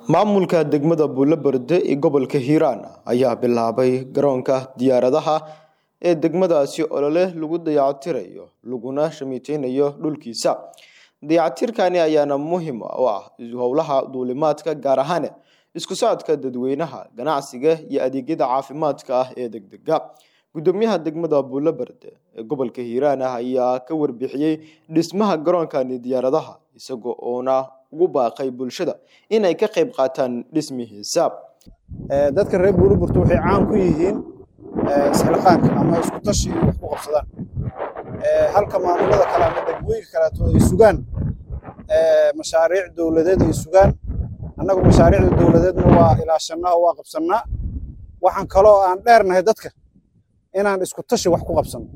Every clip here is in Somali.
maamulka degmada buulaberde ee gobolka hiiraan ayaa bilaabay garoonka diyaaradaha ee degmadaasi olole lagu dayactirayo laguna shamiiteynayo dhulkiisa dayactirkani ayaana muhiim u ah howlaha duulimaadka gaar ahaan isku socodka dadweynaha ganacsiga iyo adeegyada caafimaadka ah ee degdega gudoomiyaha degmada buulaberde ee gobolka hiiraan ah ayaa ka warbixiyey dhismaha garoonkani diyaaradaha isagoo oona ugu baaqay bulshada inay ka qayb qaataan dhismihiisa dadka reer buulaburta waxay caan ku yihiin isxilqaanka ama isku tashi inay wax ku qabsadaan halka maamulada kale ama degmooyinka kaleeto ay sugaan mashaariic dowladeed ay sugaan annagu mashaariicda dowladeedna waa ilaashanaa oo waa qabsannaa waxaan kaloo aan dheernahay dadka inaan isku tashi wax ku qabsanno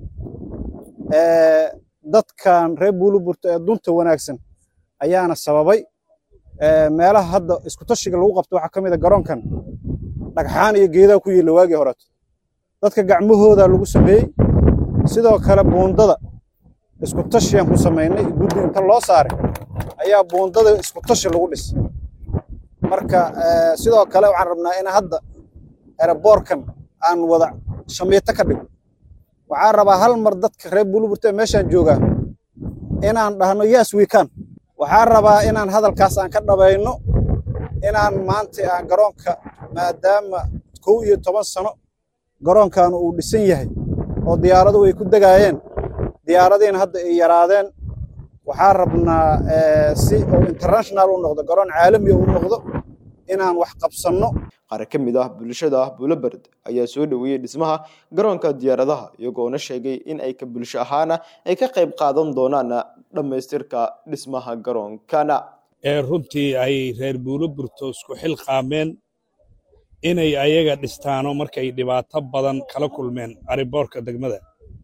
dadkan reer buulaburta ee dunta wanaagsan ayaana sababay meelaha hadda isku tashiga lagu qabto waxaa ka mid a garoonkan dhagxaan iyo geedaa ku yiilla waagii horeeto dadka gacmahooda lagu sameeyey sidoo kale buundada isku tashiyaan ku samaynay guddi inta loo saaray ayaa buundada isku tashi lagu dhis marka sidoo kale waxaan rabnaa in hadda eraboorkan aan wada shamiito ka dhigo waxaan rabaa hal mar dadka reer buuluburta ee meeshaan joogaa inaan dhahno yes we can waxaan rabaa inaan hadalkaas aan ka dhabayno inaan maanta aan garoonka maadaama kow iyo toban sano garoonkan uu dhisan yahay oo diyaaradu ay ku degaayeen diyaaradiina hadda ay yaraadeen waxaan rabnaa si uu international u noqdo garoon caalamiya u noqdo inaan wax qabsanno qaar ka mid ah bulshada buulaberd ayaa soo dhoweeyey dhismaha garoonka diyaaradaha iyagoona sheegay in ay ka bulsho ahaana ay ka qayb qaadan doonaan dhammaystirka dhismaha garoonkana ee runtii ay reer buulaburto isku xil qaameen inay ayaga dhistaano markay dhibaato badan kala kulmeen ariboorka degmada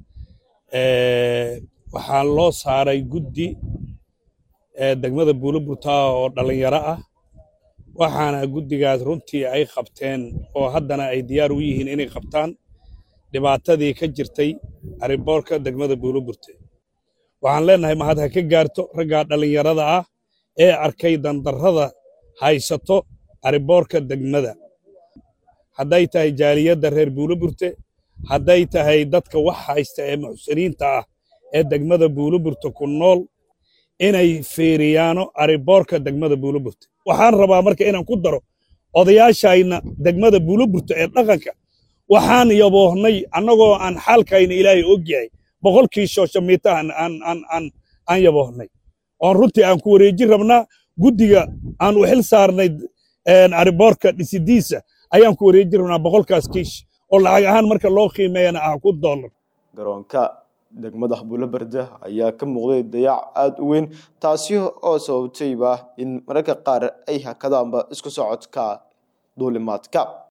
waxaa loo saaray guddi degmada buulaburta oo dhallinyaro ah waxaana guddigaas runtii ay qabteen oo haddana ay diyaar u yihiin inay qabtaan dhibaatadii ka jirtay ariboorka degmada buulaburte waxaan leennahay mahad ha ka gaarto raggaa dhallinyarada ah ee arkay dandarrada haysato ariboorka degmada hadday tahay jaaliyadda reer buulaburte hadday tahay dadka wax haysta ee muxsiniinta ah ee degmada buulaburte ku nool inay fiiriyaano ariboorka degmada buulaburte waxaan rabaa marka inaan ku daro odayaashayna degmada buulaburte ee dhaqanka waxaan yaboohnay annagoo aan xaalkayna ilaahay og yahay boqolkii shooshamiitahan aan yaboohnay oon runtii aan ku wareejin rabnaa guddiga aan u xil saarnay ariboorka dhisidiisa ayaan ku wareejin rabnaa boqolkaas kiish oo lacag ahaan marka loo qiimeeyana ah ku doolar garoonka degmada buulaberde ayaa ka muuqday dayac aada u weyn taasi oo sababtayba in mararka qaar ay hakadaanba isku socodka duulimaadka